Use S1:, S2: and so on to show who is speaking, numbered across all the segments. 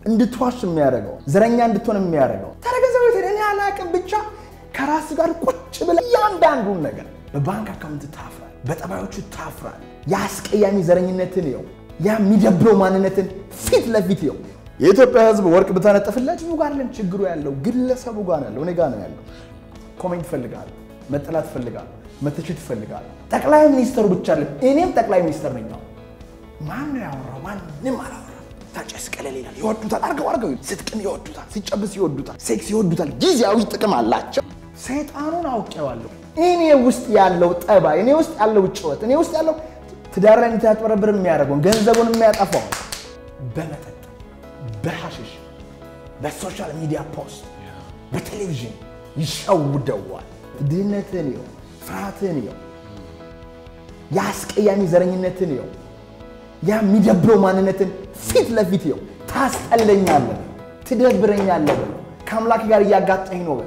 S1: እንድትዋሽ የሚያደርገው ዘረኛ እንድትሆን የሚያደርገው ተረገዘው እኔ አላቅም ብቻ ከራስ ጋር ቁጭ ብለህ እያንዳንዱን ነገር በባንክ አካውንት ታፍራል፣ በጠባዮቹ ታፍራል። የአስቀያሚ ዘረኝነትን ይኸው፣ ያ የሚደብረው ማንነትን ፊት ለፊት ይኸው። የኢትዮጵያ ሕዝብ ወርቅ ብታነጥፍለት ህዝቡ ጋር ለን ችግሩ ያለው ግለሰቡ ጋር ያለው እኔ ጋር ነው ያለው። ኮሜንት ይፈልጋል፣ መጠላት ይፈልጋል፣ መተቸት ይፈልጋል። ጠቅላይ ሚኒስተሩ ብቻ አለ እኔም ጠቅላይ ሚኒስተር ነኝ። ማን ነው ያወራው? ማንም አላወራ። ታጨስ ቀለል ይላል፣ ይወዱታል። አርገው አርገው ስትቅም ይወዱታል፣ ሲጨብስ ይወዱታል፣ ሴክስ ይወዱታል። ጊዜያዊ ጥቅም አላቸው። ሰይጣኑን አውቄዋለሁ። እኔ ውስጥ ያለው ጠባይ፣ እኔ ውስጥ ያለው ጭወት፣ እኔ ውስጥ ያለው ትዳር ላይ እንድታጭበረብር የሚያደርገውን ገንዘቡን የሚያጠፋው በመጠጥ በሐሽሽ በሶሻል ሚዲያ ፖስት በቴሌቪዥን ይሸውደዋል። ድህነትን ይው፣ ፍርሃትን ይው፣ የአስቀያሚ ዘረኝነትን ይው፣ ያ የሚደብረው ማንነትን ፊት ለፊት ይው። ታስጠለኛለህ፣ ትደብረኛለህ፣ ከአምላክ ጋር እያጋጠኝ ነው።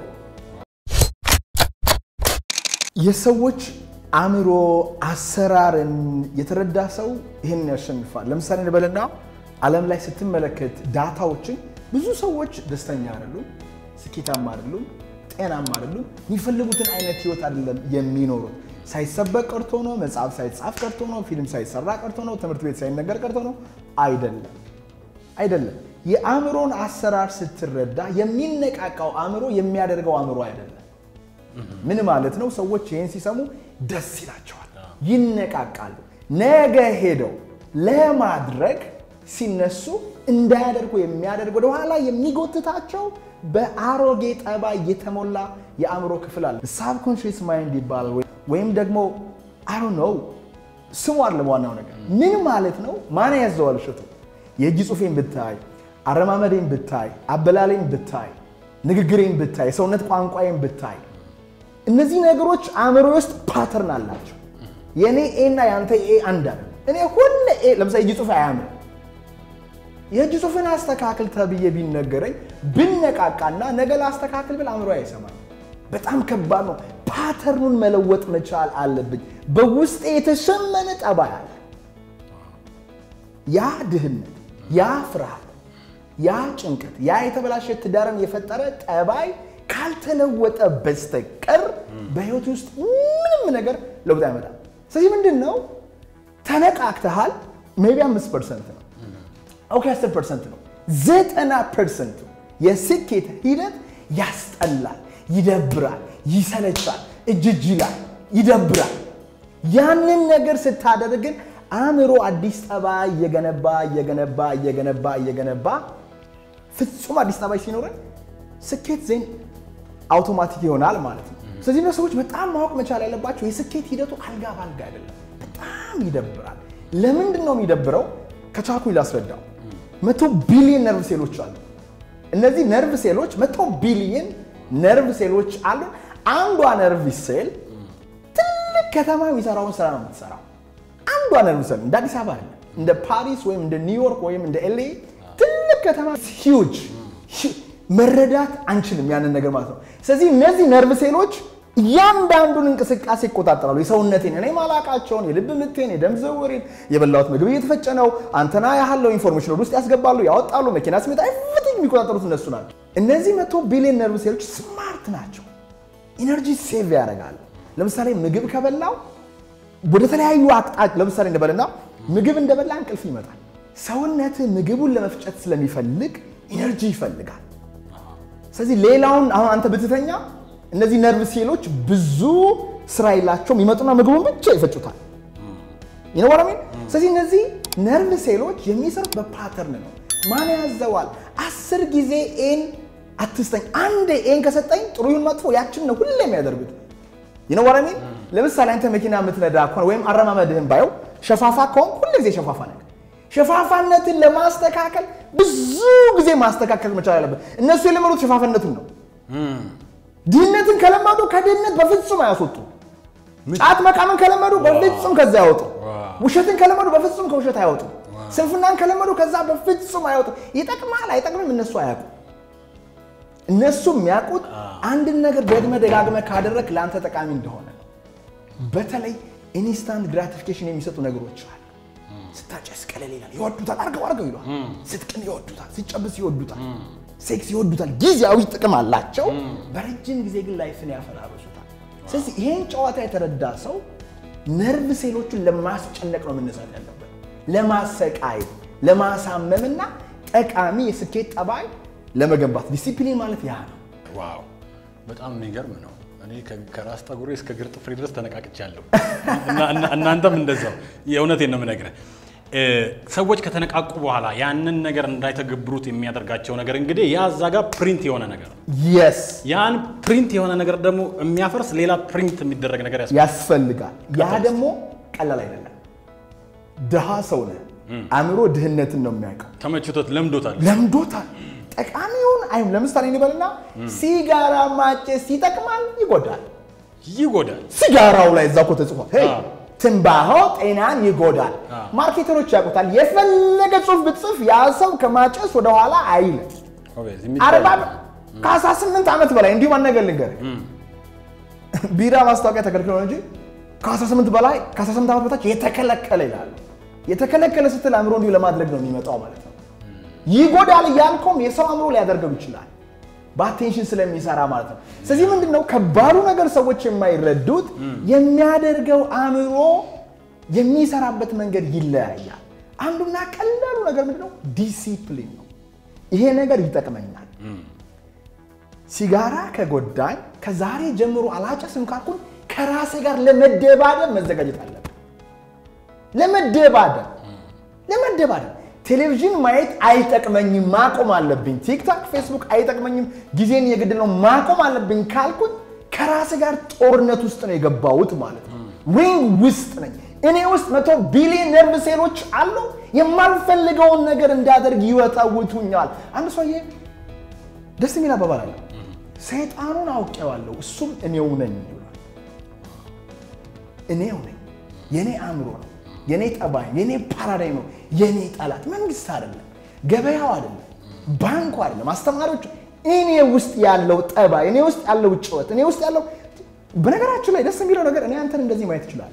S1: የሰዎች አእምሮ አሰራርን የተረዳ ሰው ይህን ያሸንፋል። ለምሳሌ እንበልና ዓለም ላይ ስትመለከት ዳታዎችን ብዙ ሰዎች ደስተኛ አይደሉም፣ ስኬታማ አይደሉም፣ ጤናማ አይደሉም። የሚፈልጉትን አይነት ህይወት አይደለም የሚኖሩት። ሳይሰበቅ ቀርቶ ነው፣ መጽሐፍ ሳይጻፍ ቀርቶ ነው፣ ፊልም ሳይሰራ ቀርቶ ነው፣ ትምህርት ቤት ሳይነገር ቀርቶ ነው። አይደለም አይደለም። የአእምሮን አሰራር ስትረዳ የሚነቃቃው አእምሮ የሚያደርገው አእምሮ አይደለም። ምን ማለት ነው? ሰዎች ይህን ሲሰሙ ደስ ይላቸዋል፣ ይነቃቃሉ። ነገ ሄደው ለማድረግ ሲነሱ እንዳያደርጉ የሚያደርግ ወደኋላ የሚጎትታቸው በአሮጌ ጠባይ የተሞላ የአእምሮ ክፍል አለ። ሳብኮንሽስ ማይንድ ይባላል። ወይም ደግሞ አሮ ነው ስሙ አለ። ዋናው ነገር ምን ማለት ነው? ማን ያዘዋል? እሸቱ የእጅ ጽሑፌን ብታይ፣ አረማመዴን ብታይ፣ አበላሌን ብታይ፣ ንግግሬን ብታይ፣ የሰውነት ቋንቋዬን ብታይ እነዚህ ነገሮች አእምሮ ውስጥ ፓተርን አላቸው። የእኔ ኤ እና የአንተ ኤ አንድ አለ። እኔ ሁሌ ኤ ለምሳሌ እጅ ጽሑፍ አያምር የእጅ ጽሑፍን አስተካክል ተብዬ ቢነገረኝ ብነቃቃና ነገ ላስተካክል ብል አእምሮ አይሰማኝ። በጣም ከባድ ነው። ፓተርኑን መለወጥ መቻል አለብኝ። በውስጤ የተሸመነ ጠባይ አለ። ያ ድህነት፣ ያ ፍርሃት፣ ያ ጭንቀት፣ ያ የተበላሸ ትዳርን የፈጠረ ጠባይ ካልተለወጠ በስተቀር በህይወት ውስጥ ምንም ነገር ለውጥ አይመጣም። ስለዚህ ምንድን ነው ተነቃቅተሃል፣ ሜይ ቢ አምስት ፐርሰንት ነው ኦኬ፣ አስር ፐርሰንት ነው። ዘጠና ፐርሰንቱ የስኬት ሂደት ያስጠላል፣ ይደብራል፣ ይሰለቻል፣ እጅጅ ይላል፣ ይደብራል። ያንን ነገር ስታደርግ ግን አእምሮ አዲስ ጠባይ እየገነባ እየገነባ እየገነባ እየገነባ ፍጹም አዲስ ጠባይ ሲኖረን ስኬት ዜን አውቶማቲክ ይሆናል ማለት ነው። ስለዚህ ነው ሰዎች በጣም ማወቅ መቻል ያለባቸው የስኬት ሂደቱ አልጋ ባልጋ አይደለም። በጣም ይደብራል። ለምንድን ነው የሚደብረው? ከቻልኩኝ ላስረዳው። መቶ ቢሊየን ነርቭ ሴሎች አሉ። እነዚህ ነርቭ ሴሎች መቶ ቢሊየን ነርቭ ሴሎች አሉ። አንዷ ነርቭ ሴል ትልቅ ከተማ የሚሰራውን ስራ ነው የምትሰራው። አንዷ ነርቭ ሴል እንደ አዲስ አበባ አይደለም፣ እንደ ፓሪስ ወይም እንደ ኒውዮርክ ወይም እንደ ኤልኤ ትልቅ ከተማ ሂውጅ መረዳት አንችልም ያንን ነገር ማለት ነው። ስለዚህ እነዚህ ነርቭ ሴሎች እያንዳንዱን እንቅስቃሴ ይቆጣጠራሉ። የሰውነቴን እኔ ማላቃቸውን የልብ ምቴን፣ የደም ዝውውሬን፣ የበላሁት ምግብ እየተፈጨ ነው፣ አንተና ያህለው ኢንፎርሜሽን ወደ ውስጥ ያስገባሉ፣ ያወጣሉ፣ መኪና ስሜት ኤቭሪቲንግ የሚቆጣጠሩት እነሱ ናቸው። እነዚህ መቶ ቢሊዮን ነርቭ ሴሎች ስማርት ናቸው። ኢነርጂ ሴቭ ያደርጋሉ። ለምሳሌ ምግብ ከበላው ወደ ተለያዩ አቅጣጫ ለምሳሌ እንደበልና ምግብ እንደበላ እንቅልፍ ይመጣል። ሰውነት ምግቡን ለመፍጨት ስለሚፈልግ ኢነርጂ ይፈልጋል። ስለዚህ ሌላውን አሁን አንተ ብትተኛ እነዚህ ነርቭ ሴሎች ብዙ ስራ የላቸውም። ይመጡና ምግቡን ብቻ ይፈጩታል። ይነወራሚ ስለዚህ እነዚህ ነርቭ ሴሎች የሚሰሩት በፓተርን ነው። ማን ያዘዋል? አስር ጊዜ ኤን አትስጠኝ፣ አንድ ኤን ከሰጠኝ ጥሩ ይሁን መጥፎ ያችን ነው ሁሌ የሚያደርጉት። ይነወራሚ ለምሳሌ አንተ መኪና የምትነዳ ከሆነ ወይም አረማመድህን ባየው ሸፋፋ ከሆን ሁሌ ጊዜ ሸፋፋ ነገር ሸፋፋነትን ለማስተካከል ብዙ ጊዜ ማስተካከል መቻል አለበት። እነሱ የለመዱት ሸፋፋነቱን ነው። ድህነትን ከለመዱ ከድህነት በፍጹም አያስወጡ። ጫት መቃምን ከለመዱ በፍጹም ከዛ ያወጡ። ውሸትን ከለመዱ በፍጹም ከውሸት አያወጡ። ስንፍናን ከለመዱ ከዛ በፍጹም አይወጡ። ይጠቅማል አይጠቅምም እነሱ አያውቁ። እነሱ የሚያውቁት አንድን ነገር ደግመ ደጋግመ ካደረግ ለአንተ ጠቃሚ እንደሆነ ነው። በተለይ ኢንስታንት ግራቲፊኬሽን የሚሰጡ ነገሮች አሉ። ስታጨስ ቀለል ይላል። ይወዱታል፣ አርገው አርገው ይሏል። ስትቅም ይወዱታል፣ ሲጨብስ ይወዱታል፣ ሴክስ ይወዱታል። ጊዜያዊ ጥቅም አላቸው። በረጅም ጊዜ ግን ላይፍን ያፈራርሱታል። ስለዚህ ይሄን ጨዋታ የተረዳ ሰው ነርቭ ሴሎቹን ለማስጨነቅ ነው መነሳት ያለበት፣ ለማሰቃየት፣ ለማሳመምና ጠቃሚ የስኬት ጠባይ ለመገንባት። ዲሲፕሊን ማለት ያ ነው።
S2: ዋው በጣም የሚገርም ነው። እኔ ከ- ከራስ ጠጉሬ እስከ እግር ጥፍሬ ድረስ ተነቃቅቻለሁ። እና- እና- እናንተም እንደዛው። የእውነቴን ነው የምነግርህ። እ፣ ሰዎች ከተነቃቁ በኋላ ያንን ነገር እንዳይተገብሩት የሚያደርጋቸው ነገር እንግዲህ ያ እዛ ጋር ፕሪንት የሆነ ነገር ነው።
S1: የስ
S2: ያን ፕሪንት የሆነ ነገር ደግሞ የሚያፈርስ ሌላ ፕሪንት የሚደረግ ነገር ያስ
S1: ያስፈልጋል። ያ ደግሞ ቀላል አይደለም። ድሃ ሰው ነህ። አእምሮ ድህነትን ነው የሚያውቀው።
S2: ተመችቶት ለምዶታል።
S1: ለምዶታል። ጠቃሚውን አይም ለምሳሌ እንበልና ሲጋራ ማጨስ ይጠቅማል፣ ይጎዳል።
S2: ይጎዳል።
S1: ሲጋራው ላይ እዛ እኮ ተጽፏል። ሄይ
S2: አዎ።
S1: ትንባሆ ጤናን ይጎዳል።
S2: አዎ።
S1: ማርኬተሮች ያውቁታል። የፈለገ ጽሑፍ ብትጽፍ ያ ሰው ከማጨስ ወደኋላ አይልም።
S2: ኦቤዝ
S1: አርባ
S2: የሚባል
S1: ከአስራ ስምንት ዓመት በላይ እንዲሁም አነገር ልንገር ቢራ ማስታወቂያ ተከልክሎ ነው እንጂ ከ18 በላይ ከ18 ዓመት በታች የተከለከለ ይላሉ። የተከለከለ ስትል አእምሮ እንዲሁ ለማድረግ ነው የሚመጣው ማለት ነው። ይጎዳል እያልከውም የሰው አእምሮ ሊያደርገው ይችላል በአቴንሽን ስለሚሰራ ማለት ነው። ስለዚህ ምንድን ነው ከባዱ ነገር ሰዎች የማይረዱት የሚያደርገው አእምሮ የሚሰራበት መንገድ ይለያያል። አንዱና ቀላሉ ነገር ምንድን ነው? ዲሲፕሊን ነው። ይሄ ነገር ይጠቅመኛል ሲጋራ ከጎዳኝ ከዛሬ ጀምሮ አላጨስም ካልኩኝ ከራሴ ጋር ለመደባደብ መዘጋጀት አለብን። ለመደባደብ ለመደባደብ ቴሌቪዥን ማየት አይጠቅመኝም፣ ማቆም አለብኝ። ቲክታክ፣ ፌስቡክ አይጠቅመኝም፣ ጊዜን የግድ ነው ማቆም አለብኝ ካልኩኝ ከራሴ ጋር ጦርነት ውስጥ ነው የገባሁት ማለት ነው። ሪንግ ውስጥ ነኝ። እኔ ውስጥ መቶ ቢሊዮን ነርቭ ሴሎች አሉ። የማልፈልገውን ነገር እንዳደርግ ይወጠውቱኛል። አንድ ሰውዬ ደስ የሚል አባባል አለ። ሰይጣኑን አውቄዋለሁ እሱም እኔው ነኝ ይላል። እኔው ነኝ፣ የኔ አእምሮ ነው፣ የኔ ጠባይ፣ የኔ ፓራዳይም ነው፣ የኔ ጠላት መንግስት አይደለም፣ ገበያው አይደለም፣ ባንኩ አይደለም፣ አስተማሪዎች። እኔ ውስጥ ያለው ጠባይ፣ እኔ ውስጥ ያለው ጭወት፣ እኔ ውስጥ ያለው በነገራችን ላይ ደስ የሚለው ነገር እኔ አንተን እንደዚህ ማየት እችላለሁ።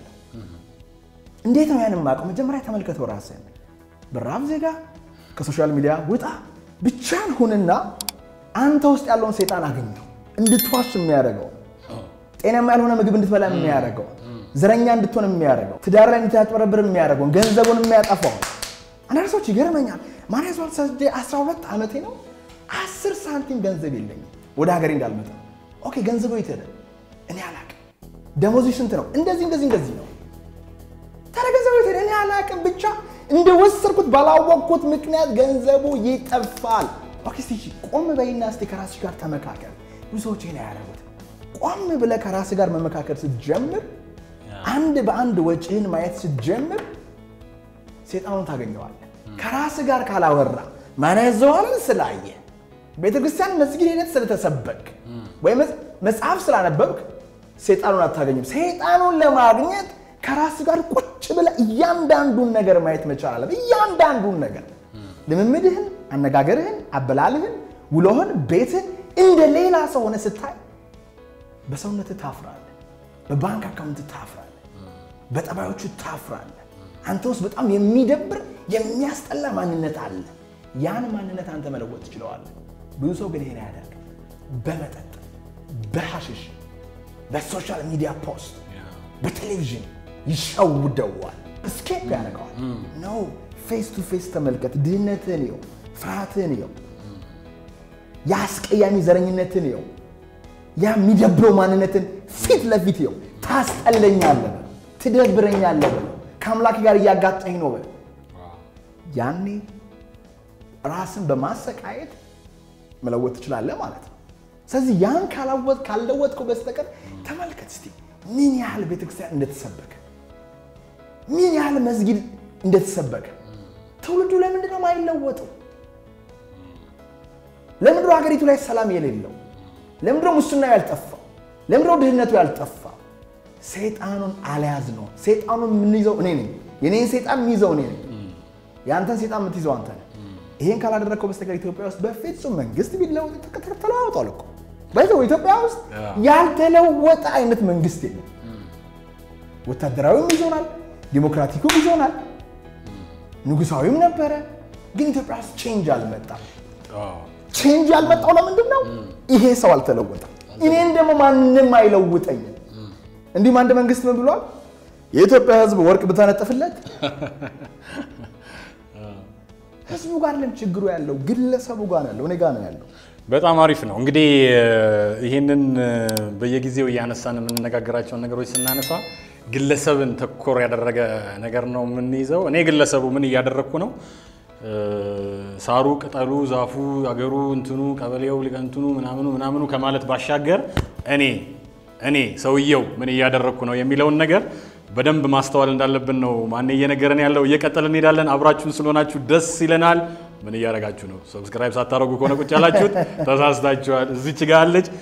S1: እንዴት ነው ያንን የማውቀው? መጀመሪያ ተመልከተው ራስህን። በራብ ዜጋ ከሶሻል ሚዲያ ውጣ፣ ብቻን ሁንና አንተ ውስጥ ያለውን ሰይጣን አገኘው። እንድትዋሽ የሚያደርገው ጤናማ ያልሆነ ምግብ እንድትበላ የሚያደርገው ዘረኛ እንድትሆን የሚያደርገው ትዳር ላይ እንድታጭበረብር የሚያደርገውን ገንዘቡን የሚያጠፋው አንዳንድ ሰዎች ይገርመኛል። ማርያም ዟል ሰስዴ 12 ዓመቴ ነው። አስር ሳንቲም ገንዘብ የለኝም ወደ ሀገሬ እንዳልመጣ። ኦኬ ገንዘቡ የት ሄደ? እኔ አላቅም። ደሞዙ ስንት ነው? እንደዚህ እንደዚህ እንደዚህ ነው። ታዲያ ገንዘቡ የት ሄደ? እኔ አላቅም። ብቻ እንደወሰድኩት ባላወቅኩት ምክንያት ገንዘቡ ይጠፋል። ኦኬ እስቲ ቆም በይና እስቲ ከራስሽ ጋር ተመካከል። ብዙ ሰዎች ይሄን አያደርጉት። ቆም ብለህ ከራስህ ጋር መመካከል ስትጀምር፣ አንድ በአንድ ወጪህን ማየት ስትጀምር ሴጣኑን ታገኘዋለህ። ከራስህ ጋር ካላወራ ማን ያዘዋልን ስላየ ቤተ ክርስቲያን መስጊድ ሄደት ስለተሰበክ ወይም መጽሐፍ ስላነበብክ ሴጣኑን አታገኝም። ሴጣኑን ለማግኘት ከራስ ጋር ቁጭ ብለህ እያንዳንዱን ነገር ማየት መቻል አለብህ። እያንዳንዱን ነገር ልምምድህን፣ አነጋገርህን፣ አበላልህን፣ ውሎህን፣ ቤትህን እንደ ሌላ ሰው ሆነ ስታይ በሰውነትህ ታፍራለህ። በባንክ አካውንት ታፍራለህ። በጠባዮቹ ታፍራለህ። አንተ ውስጥ በጣም የሚደብር የሚያስጠላ ማንነት አለ። ያን ማንነት አንተ መለወጥ ትችለዋለህ። ብዙ ሰው ግን ይሄን አያደርግም። በመጠጥ በሐሽሽ በሶሻል ሚዲያ ፖስት በቴሌቪዥን ይሸውደዋል። ስኬፕ ያደርገዋል። ኖ ፌስ ቱ ፌስ ተመልከት። ድህነትህን ይው፣ ፍርሃትህን ይው፣ የአስቀያሚ ዘረኝነትን ይው፣ ያ የሚደብረው ማንነትን ፊት ለፊት ይው። ታስጠለኛለህ በለው፣ ትደብረኛለህ በለው፣ ከአምላክ ጋር እያጋጠኝ ነው በለው። ያኔ ራስን በማሰቃየት መለወጥ ትችላለህ ማለት ነው። ስለዚህ ያን ካላወጥ ካልለወጥከው በስተቀር ተመልከት እስቲ ምን ያህል ቤተክርስቲያን እንደተሰበከ ምን ያህል መስጊድ እንደተሰበከ። ትውልዱ ለምንድን ነው የማይለወጠው? ለምንድን ነው ሀገሪቱ ላይ ሰላም የሌለው? ለምንድን ነው ሙስናው ያልጠፋው? ለምንድን ነው ድህነቱ ያልጠፋው? ሰይጣኑን አልያዝ ነው። ሰይጣኑን የምንይዘው እኔ ነኝ። የኔን ሰይጣን የሚይዘው እኔ ነኝ። የአንተን ሰይጣን የምትይዘው አንተ ነህ። ይሄን ካላደረግከው በስተቀር ኢትዮጵያ ውስጥ በፍጹም መንግስት ቢለወጥ ተለዋውጧል እኮ ባይዘው ኢትዮጵያ ውስጥ ያልተለወጠ አይነት መንግስት የለም። ወታደራዊም ይዞናል፣ ዲሞክራቲኩም ይዞናል። ንጉሳዊም ነበረ። ግን ኢትዮጵያ ውስጥ ቼንጅ አልመጣም።
S2: አዎ።
S1: ቼንጅ ያልመጣው ለምንድን ነው? ይሄ ሰው አልተለወጠም። እኔን ደግሞ ማንም አይለውጠኝም። እንዲሁም አንድ መንግስት ምን ብሏል? የኢትዮጵያ ሕዝብ ወርቅ ብታነጥፍለት ህዝቡ ጋር ለም ችግሩ ያለው ግለሰቡ ጋር ነው ያለው፣ እኔ ጋር ነው ያለው።
S2: በጣም አሪፍ ነው። እንግዲህ ይህንን በየጊዜው እያነሳን የምንነጋገራቸውን ነገሮች ስናነሳ ግለሰብን ተኮር ያደረገ ነገር ነው የምንይዘው። እኔ ግለሰቡ ምን እያደረግኩ ነው? ሳሩ፣ ቅጠሉ፣ ዛፉ፣ አገሩ፣ እንትኑ፣ ቀበሌው፣ ሊቀንትኑ ምናምኑ ምናምኑ ከማለት ባሻገር እኔ እኔ ሰውየው ምን እያደረግኩ ነው የሚለውን ነገር በደንብ ማስተዋል እንዳለብን ነው ማን እየነገረን ያለው። እየቀጠልን እንሄዳለን። አብራችሁን ስለሆናችሁ ደስ ይለናል። ምን እያደረጋችሁ ነው? ሰብስክራይብ ሳታደርጉ ከሆነ ቁጭ ያላችሁት ተሳስታችኋል። እዚች ጋ አለች